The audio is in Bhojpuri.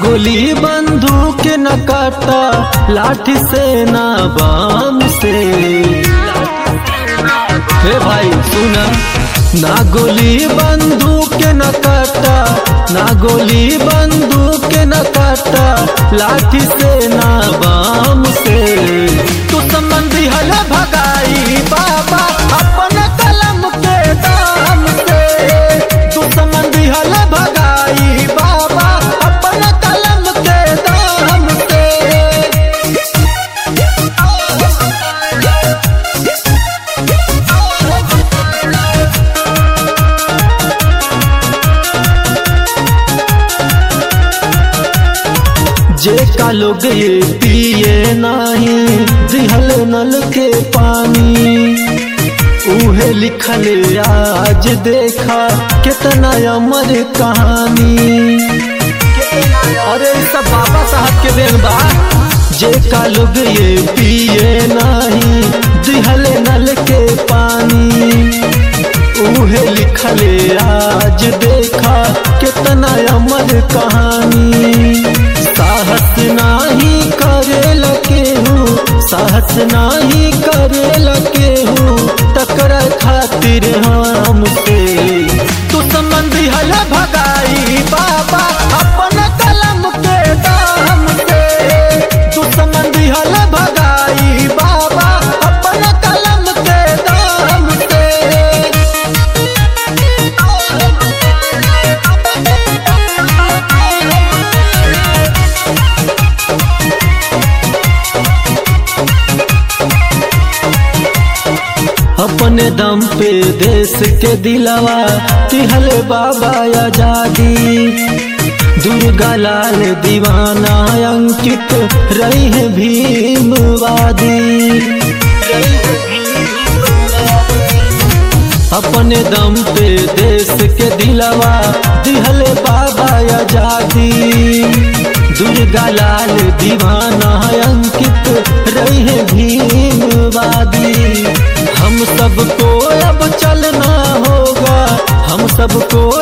गोली बंदूक न काटा लाठी से ना बाम से हे भाई सुना ना गोली बंदूक न काटा ना गोली बंदूक न काटा लाठी से ना बाम से तू संबंधी हल भगाई बाबा अपन कलम के दाम से तू संबंधी हल भगाई बाबा अपन कलम के दाम से जे का लोग ये पिए नहीं दिहल नल के पानी उहे लिखल आज देखा कितना अमर कहानी अरे ई सब बाबा साहब के देन बा जे का लोग ये पिए नहीं दिहल नल के पानी उहे लिखल आज देखा कितना अमर कहानी साहस नाही करे लगे हूँ साहस नाही करे लगे हूँ टकरा खातिर हमसे तू संबंधी हल भगाई बाबा अपन कलम के दाम से तू संबंधी हल भगाई बाबा अपन कलम के दाम से अपने दम पे देश के दिलावा तिहल बाबा आजादी दुर्गा लाल दीवाना अंकित रही है भीमवादी अपने दम पे देश के दिलावा दिहल बाबा आजादी दुर्गा लाल दीवाना अंकित रही है भीमवादी हम सबको अब चलना होगा हम सबको